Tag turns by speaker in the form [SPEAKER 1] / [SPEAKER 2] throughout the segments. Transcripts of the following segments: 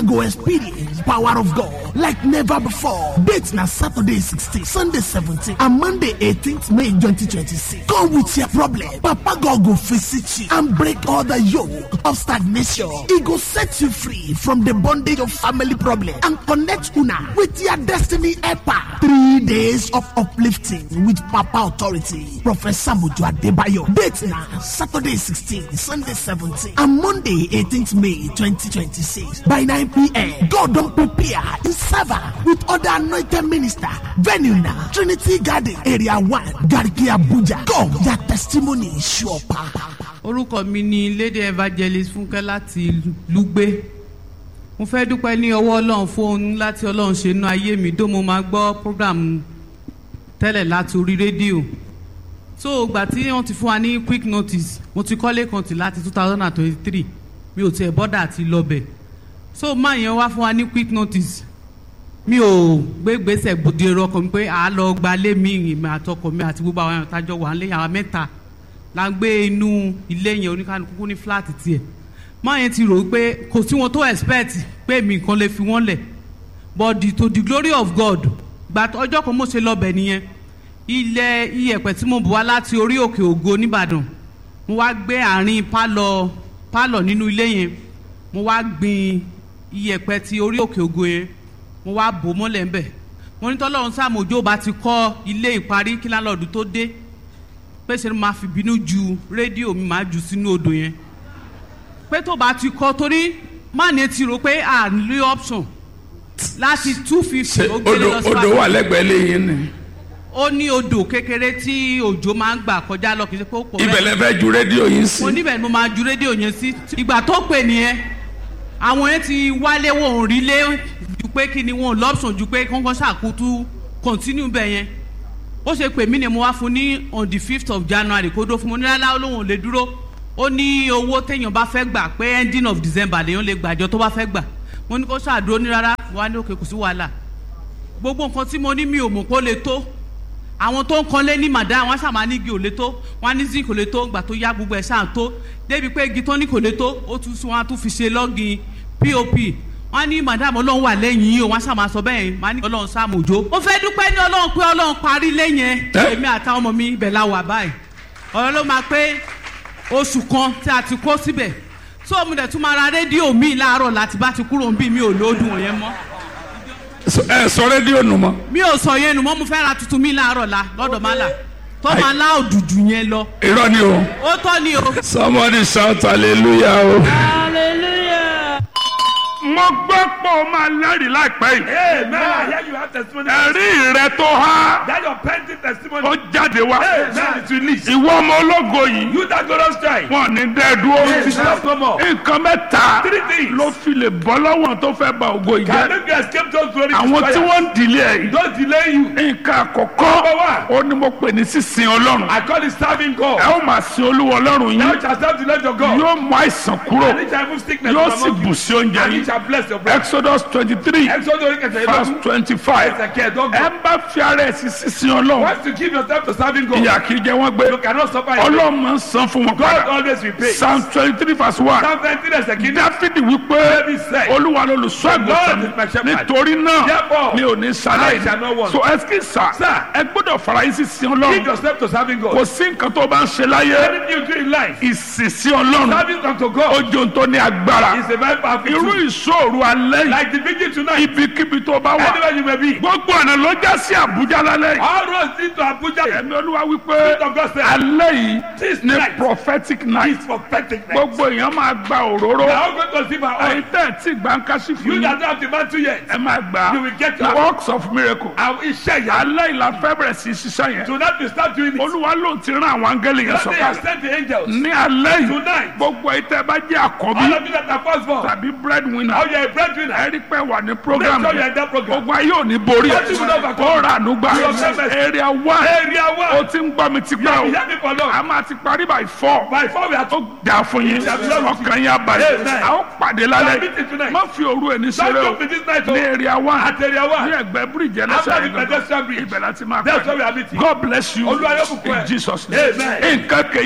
[SPEAKER 1] go experience power of God like never before. Date na Saturday 16, Sunday 17, and Monday 18th May 2026. Come with your problem. Papa God go visit you and break all the yoke of stagnation. He go set you free from the bondage of family problem and connect una with your destiny helper. Three days of uplifting with Papa authority. Professor Muju Adebayo. Date na Saturday 16, Sunday 17, and Monday 18th May 2026 by 9 p.m. God don prepare in server with other anointed minister. Venue na Trinity Garden Area 1 Garki Abuja. Come, your testimony is sure power.
[SPEAKER 2] orúkọ mi ni lady evangelist fúnkẹ́ láti lùgbé mo fẹ́ dúpẹ́ ní ọwọ́ ọlọ́run fún ohun láti ọlọ́run ṣe inú ayé mi dó mo máa gbọ́ program tẹ́lẹ̀ láti orí rédíò so ìgbà tí wọ́n ti fún wa ní quick notice mo ti kọ́lé kan tì láti two thousand and twenty-three mi ò tiẹ̀ bọ́dà àti lọ́bẹ̀ so máa yẹn wá fún wa ní quick notice mi ò gbé gbèsè gbòdì èrò ọkàn mi pé à á lọ gbalé mi ìrìn àtọkọ mi àti gbogbo àwọn èèyàn tájọ wà ń lé àwọn mẹ́ta la ń gbé inú ilé yẹn oníkanukú ní fúláàtì tiẹ̀ máa yẹn ti rò ó pé kò sí wọn tó expect pé mi nǹkan lè fi wọ́n lẹ̀ but the, to the glory of God gba ọjọ́ kan mo ṣe lọ́bẹ̀ nìyẹn ilẹ̀ iyẹ̀pẹ̀ tí mo bù wá láti orí òkè ògo nìbàdàn mo wá gbé àárín pálọ̀ pálọ̀ nínú ilé yẹn mo wá gbin iyẹ̀pẹ̀ ti orí òkè ògo yẹn mo wá bò mọ́lẹ̀ ńbẹ̀ mo ní tọ́lọ́run sàmójó bá ti kọ́ ilé ìparí kí lálọ́ọ̀dù tó dé pé ṣe ni màá fi bínú ju rédíò mi màá jù sínú odò yẹn pé tó bá ti kọ́ torí má ní ti rò pé à ń lé option láti two fifty
[SPEAKER 3] ṣe
[SPEAKER 2] ó gbélé
[SPEAKER 3] odò
[SPEAKER 2] lọ sí
[SPEAKER 3] odò wà lẹ́gbẹ̀ẹ́ lẹ́yìn ni
[SPEAKER 2] ó ní odò kékeré tí òjò máa ń gbà kọjá lọ kì í ṣe pé ó pọ̀
[SPEAKER 3] ibẹ̀ lẹ fẹ́ ju rédíò yín sí
[SPEAKER 2] mo níbẹ̀ ni mo máa ju rédíò yẹn sí ìgbà tó pè nìyẹn àwọn yẹn ti wálé wọn ò rí lé ju pé kí ni wọn ò lọ́pṣọ̀n ju pé kọ́ńkọ́ ṣàkótú continue bẹ̀ yẹn ó ṣe pè mí ni mo wá fún ní on the fifth of january kó dó fún mo ní rárá olóhùn ò lè dúró ó ní owó téèyàn bá fẹ́ gbà pé ending of december lèèyàn lè gbàjọ tó bá fẹ́ gbà mo ní kó ṣàdúró ní rárá wà ní òkè kò sí wàhálà gbogbo nǹkan tí mo ní mi ò mọ̀ kó lè tó àwọn tó ń kanlé ní màdá wọn ṣàmà ní igi ò lè tó wọn ní zinc kò lè tó gbà tó yá gbogbo ẹ̀ ṣáà tó débi pé igi tó ní kò lè tó ó tún sún wọn á tún fi ṣe lọ́gìn pop wọn ní madam ọlọ́run wà lẹ́yìn yìí o wọn ṣàmà sọ bẹ́ẹ̀ wọn ní ọlọ́run sàmójó. mo fẹ́ dúpẹ́ ní ọlọ́run pé ọlọ́run parí lẹ́yìn ẹ̀ èmi àtàwọn ọmọ mi ibẹ̀ la wà báyìí ọ̀rọ̀ ló máa pé oṣù kan tí a ti kó síbẹ̀ tó mo dẹ̀ tún máa ra rédíò mi láàárọ̀ láti bá ti kúrò ń bí mi ò lóòdùn wọ̀nyẹn mọ́
[SPEAKER 3] ẹ sọ rédíò nù mọ́
[SPEAKER 2] mi ò sọ yẹn nu mọ́ mo fẹ́ ra tuntun mi láàárọ̀ la lọ́dọ̀ má la tó máa lá òdùdù yẹn lọ
[SPEAKER 3] irọ́ ni o
[SPEAKER 2] ó tọ́ ni o.
[SPEAKER 3] somebody shout hallelujah o. mo gbọ́ pé o máa lẹ́rìí láìpẹ́ yìí
[SPEAKER 4] Amen. I hear you have testimony.
[SPEAKER 3] ẹ̀rí rẹ tó há
[SPEAKER 4] That your pending testimony.
[SPEAKER 3] ó jáde wá
[SPEAKER 4] Amen. It's released.
[SPEAKER 3] ìwọ ọmọ ológo yìí
[SPEAKER 4] You that God has tried.
[SPEAKER 3] wọn ní dẹ́ dúró
[SPEAKER 4] It is not no more.
[SPEAKER 3] nǹkan mẹ́ta
[SPEAKER 4] Three things.
[SPEAKER 3] ló fi lè bọ́ lọ́wọ́ tó fẹ́ ba ògo yìí
[SPEAKER 4] Can
[SPEAKER 3] jẹ́
[SPEAKER 4] make you escape those glory
[SPEAKER 3] àwọn tí wọ́n ń dìlé ẹ̀ yìí
[SPEAKER 4] Don't delay you.
[SPEAKER 3] nǹkan àkọ́kọ́
[SPEAKER 4] Number one.
[SPEAKER 3] ó ní mo pè ní sísìn ọlọ́run
[SPEAKER 4] I call it serving God.
[SPEAKER 3] ẹ ó máa sin olúwa ọlọ́run
[SPEAKER 4] Now
[SPEAKER 3] yín
[SPEAKER 4] it shall serve the Lord your God.
[SPEAKER 3] yóò mú àìsàn kúrò
[SPEAKER 4] And it shall remove sickness
[SPEAKER 3] yóò
[SPEAKER 4] from
[SPEAKER 3] sì
[SPEAKER 4] among
[SPEAKER 3] bù
[SPEAKER 4] you.
[SPEAKER 3] sí oúnjẹ
[SPEAKER 4] And it
[SPEAKER 3] yín
[SPEAKER 4] shall bless your bread.
[SPEAKER 3] exodus twenty three
[SPEAKER 4] Exodus orí kẹsẹ̀
[SPEAKER 3] verse
[SPEAKER 4] ìlọ́gùn.
[SPEAKER 3] twenty five
[SPEAKER 4] Ẹsẹ̀ kẹẹ̀dọ́gbọ̀n.
[SPEAKER 3] ẹ bá fi ara ẹ̀ sí sísìn ọlọ́run
[SPEAKER 4] Once you give yourself to serving God,
[SPEAKER 3] ìyà kì í jẹ wọ́n gbé
[SPEAKER 4] you cannot suffer in
[SPEAKER 3] ọlọ́run máa ń san fún wọn
[SPEAKER 4] God
[SPEAKER 3] padà
[SPEAKER 4] always repays.
[SPEAKER 3] psalm twenty three verse one
[SPEAKER 4] Psalm 19 ẹsẹ̀ kìíní.
[SPEAKER 3] dáfídì wípé
[SPEAKER 4] David said,
[SPEAKER 3] olúwa lolùṣọ́ àgùntàn
[SPEAKER 4] God is my shepherd.
[SPEAKER 3] nítorí náà
[SPEAKER 4] Therefore,
[SPEAKER 3] mi ò ní
[SPEAKER 4] I shall
[SPEAKER 3] sáláì
[SPEAKER 4] not want.
[SPEAKER 3] so ẹsikí sà
[SPEAKER 4] Sir.
[SPEAKER 3] ẹ gbọ́dọ̀ fara yín sí sin
[SPEAKER 4] Give
[SPEAKER 3] ọlọ́run
[SPEAKER 4] yourself to serving God.
[SPEAKER 3] kò sí nǹkan tó bá ń ṣe láyé
[SPEAKER 4] Anything you do in life,
[SPEAKER 3] ìsìn sí ọlọ́run
[SPEAKER 4] serving unto God
[SPEAKER 3] ojú tó ní agbára
[SPEAKER 4] is a very powerful
[SPEAKER 3] irú
[SPEAKER 4] tool.
[SPEAKER 3] ìṣòro alẹ́ yìí
[SPEAKER 4] Like the vigil tonight,
[SPEAKER 3] ibikíbi tó bá wà
[SPEAKER 4] anywhere you may be.
[SPEAKER 3] gbogbo ọ̀nà ló já sí àbújá lálẹ́ yìí
[SPEAKER 4] All roads lead to Abuja.
[SPEAKER 3] ẹ̀mí olúwa wípé
[SPEAKER 4] Spirit of God said,
[SPEAKER 3] alẹ́ yìí
[SPEAKER 4] This
[SPEAKER 3] ní
[SPEAKER 4] night
[SPEAKER 3] prophetic night
[SPEAKER 4] is prophetic night.
[SPEAKER 3] gbogbo èèyàn máa gba òróró
[SPEAKER 4] We are all going to see my
[SPEAKER 3] ẹ̀yin
[SPEAKER 4] own.
[SPEAKER 3] tẹ́ ẹ̀ tí gbàǹkàṣì fún
[SPEAKER 4] You
[SPEAKER 3] yín
[SPEAKER 4] that don't have the mantle yet,
[SPEAKER 3] ẹ máa gbà
[SPEAKER 4] You will get
[SPEAKER 3] á
[SPEAKER 4] your-
[SPEAKER 3] works of miracle
[SPEAKER 4] àwọn iṣẹ́ yẹn.
[SPEAKER 3] alẹ́ yìí la fẹ́ bẹ̀rẹ̀ sí í ṣiṣẹ́ yẹn
[SPEAKER 4] Do not be start doing it.
[SPEAKER 3] olúwa ló ti rán àwọn áńgẹ́lì yẹn
[SPEAKER 4] Don't they have
[SPEAKER 3] sọ̀kalẹ̀
[SPEAKER 4] sent the angels?
[SPEAKER 3] ní alẹ́ yìí
[SPEAKER 4] Tonight.
[SPEAKER 3] gbogbo ẹ̀yin tẹ́ ẹ bá jẹ́ àkọ́bí
[SPEAKER 4] All of you that are firstborn,
[SPEAKER 3] tàbí breadwinner
[SPEAKER 4] how you are a breadwinner,
[SPEAKER 3] ẹ rí pé wà ní program
[SPEAKER 4] Make sure you are
[SPEAKER 3] yẹn
[SPEAKER 4] in that program.
[SPEAKER 3] gbogbo ayé ò ní borí
[SPEAKER 4] What you will
[SPEAKER 3] ẹ
[SPEAKER 4] overcome.
[SPEAKER 3] ó rà ànúgbà
[SPEAKER 4] You will never-
[SPEAKER 3] area one
[SPEAKER 4] area
[SPEAKER 3] ó
[SPEAKER 4] one,
[SPEAKER 3] ti ń gbọ́ mi ti
[SPEAKER 4] you
[SPEAKER 3] pẹ́
[SPEAKER 4] have
[SPEAKER 3] o
[SPEAKER 4] been hearing for long.
[SPEAKER 3] a máa ti parí by four
[SPEAKER 4] By four we are
[SPEAKER 3] ó dà fún yín ọkàn yín abalẹ̀
[SPEAKER 4] Amen.
[SPEAKER 3] a ó pàdé
[SPEAKER 4] We
[SPEAKER 3] lálẹ́
[SPEAKER 4] are meeting tonight.
[SPEAKER 3] má fi òru ẹni
[SPEAKER 4] Don't
[SPEAKER 3] ṣeré o
[SPEAKER 4] come to this night,
[SPEAKER 3] ní
[SPEAKER 4] oh.
[SPEAKER 3] area one
[SPEAKER 4] At area
[SPEAKER 3] ní
[SPEAKER 4] one.
[SPEAKER 3] ẹgbẹ́ bíríìjì
[SPEAKER 4] After
[SPEAKER 3] ẹlẹ́sẹ̀
[SPEAKER 4] the
[SPEAKER 3] yìí
[SPEAKER 4] pedestrian bridge.
[SPEAKER 3] ibẹ̀ láti máa
[SPEAKER 4] That's where we are
[SPEAKER 3] pàdé
[SPEAKER 4] meeting.
[SPEAKER 3] God bless you
[SPEAKER 4] Olúwa yóò bùkún ẹ.
[SPEAKER 3] in Jesus name
[SPEAKER 4] Amen.
[SPEAKER 3] nǹkan kejì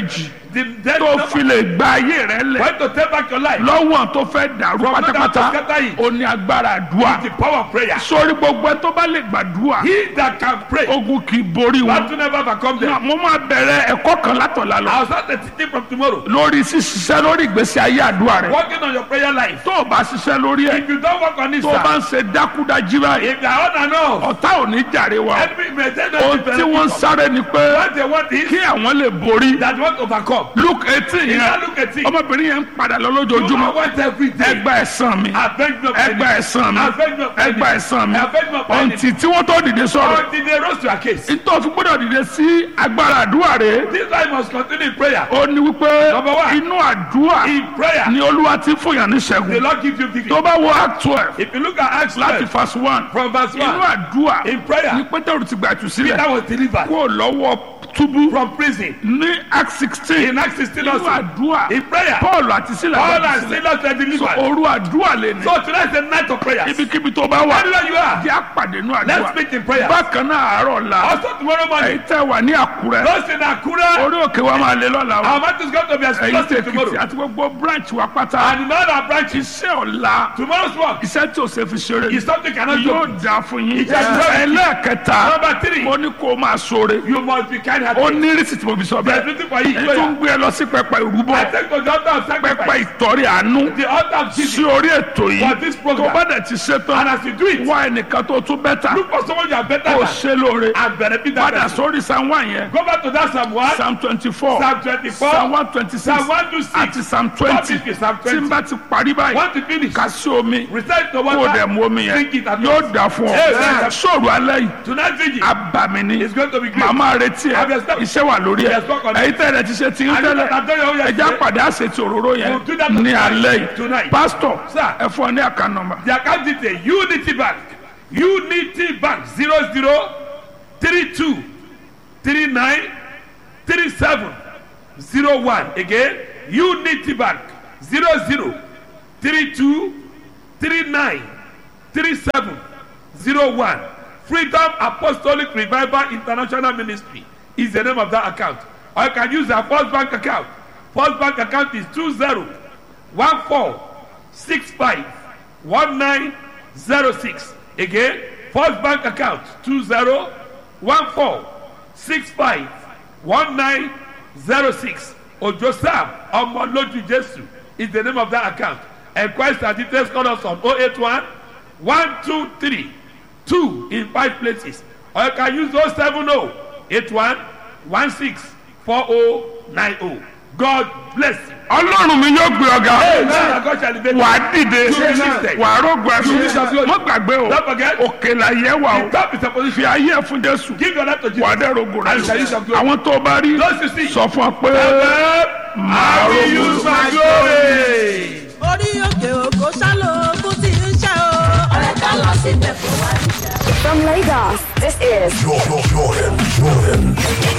[SPEAKER 4] the dead
[SPEAKER 3] tó
[SPEAKER 4] number.
[SPEAKER 3] fi lè gba ayé rẹ lẹ̀
[SPEAKER 4] When to take back your life.
[SPEAKER 3] lọ́wọ́ tó fẹ́ dàrú
[SPEAKER 4] From that
[SPEAKER 3] pátápátá
[SPEAKER 4] to scatter it.
[SPEAKER 3] ó ní agbára àdúrà
[SPEAKER 4] The power of prayer.
[SPEAKER 3] sórí gbogbo ẹ tó bá lè gbàdúrà
[SPEAKER 4] He that can pray.
[SPEAKER 3] ogun kì í borí
[SPEAKER 4] What
[SPEAKER 3] wọn.
[SPEAKER 4] to never overcome
[SPEAKER 3] Náà,
[SPEAKER 4] them.
[SPEAKER 3] mo máa bẹ̀rẹ̀ ẹ̀kọ́ kan látọ̀la lọ
[SPEAKER 4] I'll start the teaching from tomorrow.
[SPEAKER 3] lórí ṣíṣiṣẹ́ lórí ìgbésí ayé àdúrà rẹ
[SPEAKER 4] Working on your prayer life.
[SPEAKER 3] tó o bá ṣiṣẹ́ lórí ẹ̀
[SPEAKER 4] If you don't work on it,
[SPEAKER 3] tó o bá
[SPEAKER 4] sir.
[SPEAKER 3] ń ṣe dákúdájí báyìí
[SPEAKER 4] If you are on and off.
[SPEAKER 3] ọ̀tá ò ní jàre wa o.
[SPEAKER 4] Enemy may say that
[SPEAKER 3] ohun
[SPEAKER 4] you
[SPEAKER 3] tí wọ́n ń
[SPEAKER 4] benefit
[SPEAKER 3] sáré ni pé
[SPEAKER 4] What they want is
[SPEAKER 3] kí àwọn lè borí
[SPEAKER 4] that you want to overcome.
[SPEAKER 3] luke eighteen
[SPEAKER 4] You
[SPEAKER 3] yẹn
[SPEAKER 4] can't look at it.
[SPEAKER 3] ọmọbìnrin yẹn ń padà lọ
[SPEAKER 4] You
[SPEAKER 3] lójoojúmọ́
[SPEAKER 4] want every day.
[SPEAKER 3] ẹgbà ẹ̀sán mi
[SPEAKER 4] Avenge your
[SPEAKER 3] ẹgbà ẹ̀sán mi
[SPEAKER 4] Avenge your
[SPEAKER 3] ẹgbà ẹ̀sán mi
[SPEAKER 4] Avenge your enemy.
[SPEAKER 3] ọ̀ǹtì tí wọ́n tó dìde sọ̀rọ̀
[SPEAKER 4] Until they rose to a case.
[SPEAKER 3] nítorí fún gbọ́dọ̀ dìde sí agbára àdúrà rẹ̀
[SPEAKER 4] This life must continue in prayer.
[SPEAKER 3] ó ní wípé
[SPEAKER 4] Number one.
[SPEAKER 3] inú àdúrà
[SPEAKER 4] In prayer,
[SPEAKER 3] ni olúwa ti fún yàn ní
[SPEAKER 4] the
[SPEAKER 3] ṣẹ́gun
[SPEAKER 4] Lord gives you victory.
[SPEAKER 3] tó bá wo act twelve
[SPEAKER 4] If you look at Acts
[SPEAKER 3] láti
[SPEAKER 4] 12,
[SPEAKER 3] verse one
[SPEAKER 4] from verse
[SPEAKER 3] inú
[SPEAKER 4] 1,
[SPEAKER 3] àdúrà
[SPEAKER 4] in prayer,
[SPEAKER 3] ni pétérù ti gbà ìtúsílẹ̀
[SPEAKER 4] Peter was delivered
[SPEAKER 3] kó lọ́wọ́ túbú
[SPEAKER 4] from prison.
[SPEAKER 3] ní act sixteen
[SPEAKER 4] In Acts 16
[SPEAKER 3] inú
[SPEAKER 4] also,
[SPEAKER 3] àdúrà
[SPEAKER 4] in prayer,
[SPEAKER 3] paul àti sílẹ̀
[SPEAKER 4] Paul
[SPEAKER 3] gbà
[SPEAKER 4] and
[SPEAKER 3] ìtúsílẹ̀
[SPEAKER 4] Silas were
[SPEAKER 3] so
[SPEAKER 4] delivered.
[SPEAKER 3] òru àdúrà lè ní
[SPEAKER 4] So tonight is the night of prayer.
[SPEAKER 3] ibikíbi tó bá wà
[SPEAKER 4] Anywhere you are,
[SPEAKER 3] jẹ́ àpàdé nínú
[SPEAKER 4] let's
[SPEAKER 3] àdúrà
[SPEAKER 4] meet in prayer.
[SPEAKER 3] bákan náà àárọ̀ la
[SPEAKER 4] Also tomorrow
[SPEAKER 3] èyí
[SPEAKER 4] morning,
[SPEAKER 3] tẹ́ wà ní àkúrẹ́
[SPEAKER 4] those in Akura,
[SPEAKER 3] orí òkè wa máa lé lọ́la o
[SPEAKER 4] our mouth is going to be
[SPEAKER 3] èyí tẹ́
[SPEAKER 4] explosive
[SPEAKER 3] èkìtì
[SPEAKER 4] tomorrow.
[SPEAKER 3] àti gbogbo branch wa pátá
[SPEAKER 4] And in all our branches,
[SPEAKER 3] iṣẹ́ ọ̀la
[SPEAKER 4] tomorrow's work
[SPEAKER 3] iṣẹ́ tí o ṣe fi ṣeré
[SPEAKER 4] is something you cannot
[SPEAKER 3] yóò
[SPEAKER 4] do.
[SPEAKER 3] dáa fún yín
[SPEAKER 4] Ìjà ìjọba.
[SPEAKER 3] ẹlẹ́ẹ̀kẹta
[SPEAKER 4] Number three,
[SPEAKER 3] mo ní kó o máa ṣoore
[SPEAKER 4] you must be kind
[SPEAKER 3] ó
[SPEAKER 4] hearted.
[SPEAKER 3] ní rísì tí mo fi sọ
[SPEAKER 4] There's
[SPEAKER 3] bẹ́ẹ̀
[SPEAKER 4] nothing for you.
[SPEAKER 3] èyí tó ń gbé ẹ lọ sí pẹpẹ ìrúbọ
[SPEAKER 4] I take to the altar of
[SPEAKER 3] pẹpẹ
[SPEAKER 4] sacrifice.
[SPEAKER 3] ìtọ́rí àánú
[SPEAKER 4] The altar of
[SPEAKER 3] sí
[SPEAKER 4] Jesus.
[SPEAKER 3] orí ètò
[SPEAKER 4] For
[SPEAKER 3] yìí
[SPEAKER 4] this
[SPEAKER 3] tó
[SPEAKER 4] program.
[SPEAKER 3] bá dẹ̀ ti ṣe
[SPEAKER 4] And
[SPEAKER 3] tán
[SPEAKER 4] as you do it,
[SPEAKER 3] wá ẹnìkan tó tún bẹ́tà
[SPEAKER 4] look for someone you are better
[SPEAKER 3] kó o
[SPEAKER 4] than
[SPEAKER 3] ṣe lóore
[SPEAKER 4] and benefit that
[SPEAKER 3] padà
[SPEAKER 4] person.
[SPEAKER 3] sórí psalm one yẹn
[SPEAKER 4] Go back to that Psalm 1,
[SPEAKER 3] psalm twenty four
[SPEAKER 4] Psalm 24,
[SPEAKER 3] psalm one twenty six
[SPEAKER 4] Psalm 1 to 6.
[SPEAKER 3] àti psalm twenty
[SPEAKER 4] Topic is Psalm
[SPEAKER 3] tí n
[SPEAKER 4] 20.
[SPEAKER 3] bá ti parí báyìí
[SPEAKER 4] Want to finish?
[SPEAKER 3] kà sí omi
[SPEAKER 4] Recite the
[SPEAKER 3] kó o dẹ̀
[SPEAKER 4] water.
[SPEAKER 3] mu omi yẹn
[SPEAKER 4] Drink it and
[SPEAKER 3] yóò dà fún ọ
[SPEAKER 4] Amen.
[SPEAKER 3] sọ̀rọ̀ alẹ́ yìí
[SPEAKER 4] Tonight vigil
[SPEAKER 3] abàmì ni
[SPEAKER 4] is going to be great.
[SPEAKER 3] màmá retí ẹ
[SPEAKER 4] Have your step.
[SPEAKER 3] iṣẹ́ wà lórí ẹ
[SPEAKER 4] Yes, work on it.
[SPEAKER 3] èyí tẹ̀lé ti ṣe ti ń
[SPEAKER 4] And you
[SPEAKER 3] tẹ́lẹ̀
[SPEAKER 4] that have done your own
[SPEAKER 3] ẹja
[SPEAKER 4] yesterday,
[SPEAKER 3] pàdé àṣetì òróró yẹn
[SPEAKER 4] We'll do that
[SPEAKER 3] ní
[SPEAKER 4] tonight.
[SPEAKER 3] alẹ́ yìí
[SPEAKER 4] Tonight.
[SPEAKER 3] pásítọ̀
[SPEAKER 4] Sir.
[SPEAKER 3] ẹ fún ọ ní àká nọ́mbà
[SPEAKER 4] The account detail Unity Bank Unity Bank zero zero three two three nine three seven zero one again Unity Bank zero zero three two three nine three seven zero one Freedom Apostolic Revival International Ministry is the name of that account or you can use our First Bank account First Bank account is two zero one four six five one nine zero six again first bank account two zero one four six five one nine zero six ojo sam ọmọlójú jesu is the name of that account enquest and details call us on oh eight one one two three two in five places or you can use oh seven oh eight one one six four oh nine oh god bless you.
[SPEAKER 3] ọlọ́run mi yóò gbé ọ̀gá
[SPEAKER 4] Amen. God shall elevate you.
[SPEAKER 3] wà á dìde
[SPEAKER 4] Amen.
[SPEAKER 3] wà á rògbò ẹ̀fọ́ mọ́ gbàgbé o
[SPEAKER 4] Don't forget.
[SPEAKER 3] òkè là yẹ wà o
[SPEAKER 4] The top is a
[SPEAKER 3] fi
[SPEAKER 4] position.
[SPEAKER 3] ayé ẹ̀ fún jésù
[SPEAKER 4] Give your life to
[SPEAKER 3] wà á
[SPEAKER 4] Jesus.
[SPEAKER 3] dẹ̀ rògbò rẹ̀
[SPEAKER 4] And shall use your glory.
[SPEAKER 3] àwọn tó bá rí
[SPEAKER 4] Those you see.
[SPEAKER 3] sọ fún ọ pé
[SPEAKER 4] I will use my glory.
[SPEAKER 5] orí òkè òkò ṣálò ogun tí ń ṣe o. ọ̀rẹ́ ká lọ síbẹ̀ kó wá níjà.
[SPEAKER 6] From Lagos, this is
[SPEAKER 7] Jordan, Jordan, Jordan.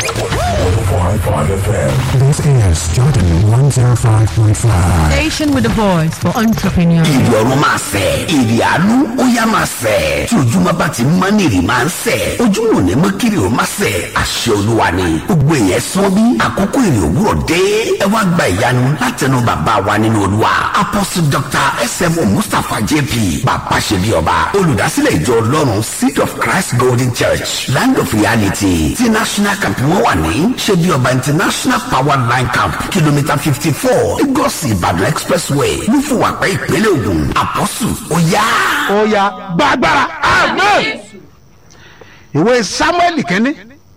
[SPEAKER 7] 105.5 FM.
[SPEAKER 8] This is Jordan 105.5.
[SPEAKER 9] Station with a voice for entrepreneurs.
[SPEAKER 10] ìrì ọ̀run máa sẹ̀ ìrì àánú ó yá máa sẹ̀ tí ojúmọ́ bá ti mọ́ ní ìrì máa ń sẹ̀ ojúmọ́ ò ní mọ́ kiri ó máa sẹ̀ àṣẹ olúwa ni gbogbo èèyàn sọ bí àkókò ìrì òwúrọ̀ dé ẹ wá gba ìyanu látẹnu bàbá wa nínú olúwa apostle dr smo mustapha jp bàbá ṣe bí ọba olùdásílẹ̀ ìjọ ọlọ́run seed of christ golden church land of reality ti national camp wọn wà ní ṣe bí ọba international power line camp kìlómítà fifty four lagos ìbàdàn expressway lúfùwàpẹ́ ìpínlẹ̀ ògùn àpọ́sù ó yá.
[SPEAKER 1] ó ya gbàgbára amen ìwé samuel kínní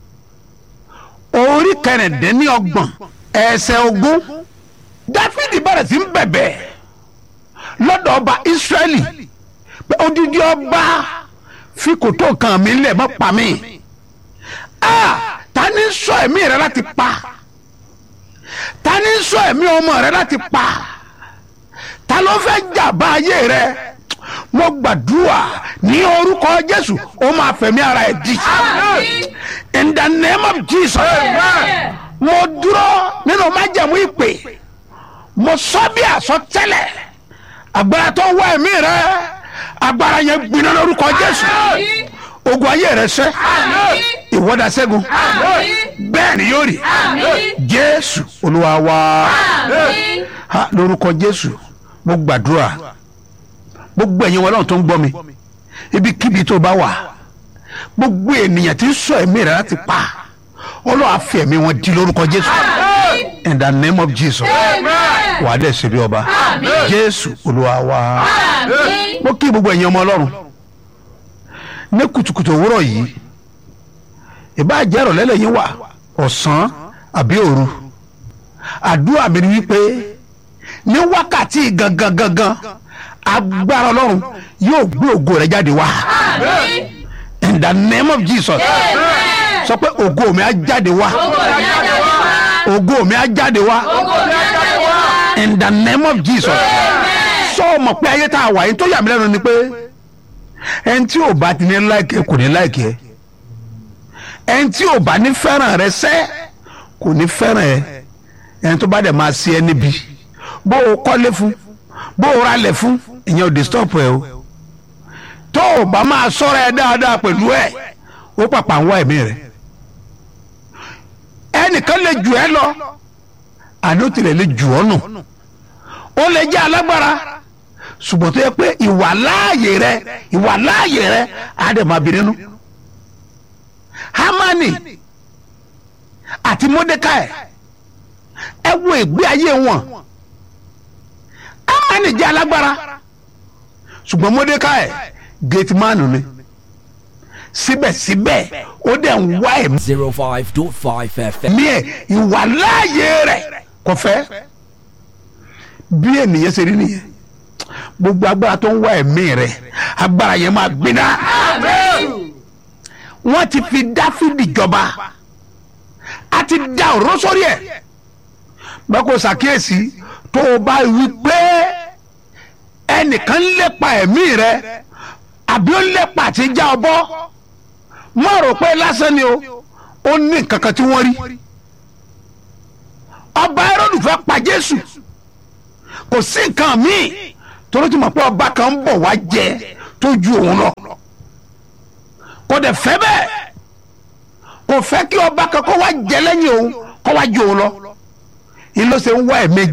[SPEAKER 1] orí kẹrìndínlọ́gbọ̀n ẹsẹ̀ ogún dáfídì bẹ̀rẹ̀ sí ń bẹ̀bẹ̀ lọ́dọ̀ ọba israẹli pé odidi ọba fi kòtò kan mi lẹ̀ mọ́ pa mí ah ta ni ń sọ ẹ̀mí rẹ láti pa ta ni ń sọ ẹ̀mí ọmọ rẹ láti pa ta ló fẹ́ jàmbá ayé rẹ mo gbàdúrà ní orúkọ jésù ó máa fẹ̀mí ara ẹ̀ di in the name of jesus mo dúró nínú májẹ̀mú ìpè mo sọ bí àsọtẹ́lẹ̀ agbára tó wá ẹ̀mí rẹ agbára yẹn gbiná lórúkọ jésù ogun ayé rẹ sẹ́
[SPEAKER 11] ìwọ́dà ṣẹ́gun bẹ́ẹ̀ ni yóò rí jésù olúwa wa ha lórúkọ jésù mo gbàdúrà gbogbo ẹ̀yin wọn lọ́run tó ń gbọ́ mi ibikíbi tó bá wà gbogbo ènìyàn tí ń sọ ẹ̀mí rẹ̀ láti pa ọlọ́run á fi ẹ̀mí wọn di lórúkọ jésù in the name of jesus wà á dẹ̀ ṣe bí ọba jésù olúwa wa mo kí gbogbo ẹ̀yin ọmọ ọlọ́run ní kùtùkùtù òwúrọ̀ yìí ìbá jẹ́ ìrọ̀lẹ́ lẹ́yìn wà ọ̀sán àbí òru àdúrà mi ni wípé ní wákàtí gangan gangan agbára ọlọ́run yóò gbé ògo rẹ̀ jáde wá in the name of jesus sọ pé ògo mi á jáde wá ògo mi á jáde wá in the name of jesus sọ ọmọ pé ayé tá a wà yìí tó yà mí lẹ́nu ni pé ẹni tí ò bá ti ní láìkẹ́ kò ní láìkẹ́ ẹni tí ò bá ní fẹ́ràn rẹ sẹ́ kò ní fẹ́ràn ẹ ẹni tó bá dẹ̀ máa ṣe ẹ níbi bó o kọ́lé fún bó o ralẹ̀ fún ìyẹn ò dé stop ẹ o tó o bá máa sọ́ra ẹ dáadáa pẹ̀lú ẹ ó pàpà ń wá ẹ̀mí rẹ ẹnìkan lè jù ẹ lọ àní ó tilẹ̀ lè jù ọ́ nù ó lè jẹ́ alágbára ṣùgbọ́n tó yẹ pé ìwà láàyè rẹ ìwà láàyè rẹ á dẹ̀ máa bí nínú hamani àti mordecai ẹ wo ìgbé ayé wọn hamani jẹ́ alágbára ṣùgbọ́n mordecai gateman ni síbẹ̀síbẹ̀ ó dẹ̀ ń wá ẹ̀mí.
[SPEAKER 12] zero five dot five fm.
[SPEAKER 11] mi ẹ̀ ìwà láàyè rẹ̀ kò fẹ́ bí ènìyàn ṣe rí nìyẹn gbogbo agbára tó ń wá ẹ̀mí rẹ̀ agbára yẹn máa gbiná. wọ́n ti fi dáfídì jọba a ti da ọ̀rọ̀ sórí ẹ̀ bẹ́ẹ̀ kò ṣàkíyèsí tó o bá wí pé ẹnìkan ń lépa ẹ̀mí rẹ̀ àbí ó ń lépa àti já ọ bọ́ má rò pé lásán ni o ó ní nǹkan kan tí wọ́n rí ọba Hẹ́rọ́dù fẹ́ pa Jésù kò sí nǹkan míì torí tí mo pé ọba kan ń bọ̀ wá jẹ tó ju òun lọ kò dẹ̀ fẹ́ bẹ́ẹ̀ kò fẹ́ kí ọba kan kó wá jẹ lẹ́yìn òun kó wá ju òun lọ ìlọsẹ̀ ń wá ẹ̀mí